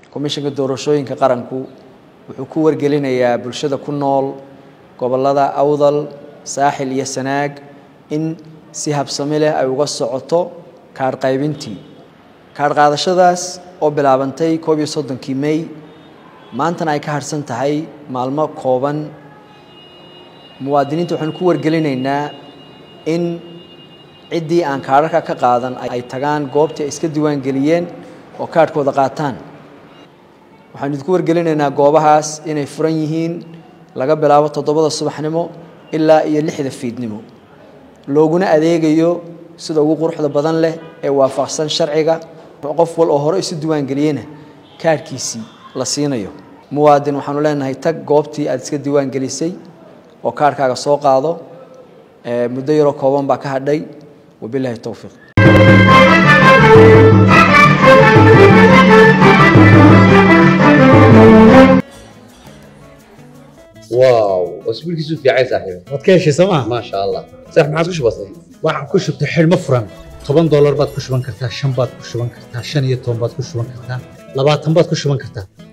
komishanka doorashooyinka qaranku wuxuu ku wargelinayaa bulshada ku nool gobollada awdal saaxil iyo sanaag in si habsami leh ay uga socoto kaadh qaybintii kaadh qaadashadaas oo bilaabantay koob iyo soddonkii mey maantana ay ka harhsan tahay maalmo kooban muwaadiniinta waxaanu ku wargelinaynaa in ciddii aan kaadharka ka qaadan ay tagaan goobtii ay iska diiwaangeliyeen oo kaadhkooda qaataan waxaanu idinku wargelinaynaa goobahaas inay furan yihiin laga bilaabo toddobada subaxnimo ilaa iyo lixda fiidnimo looguna adeegayo sida ugu quruxda badan leh ee waafaqsan sharciga qof wal oo hore isu diiwaangeliyena kaadhkiisii la siinayo muwaadin waxaanu leenahay tag goobtii aad iska diiwaangelisay oo kaadhkaaga soo qaado muddo yaroo kooban baa ka hadhay wabilahi towfiiq واو اسبوعك في عايز صاحبي waad ka heshay sooma ما شاء الله صح ما عاد كش بسيط waxaan ku shubtay xidhmo furan toban doolar baad ku shuban kartaa shan baad ku shuban kartaa shan iyo toban baad ku shuban kartaa labaatan baad ku shuban kartaa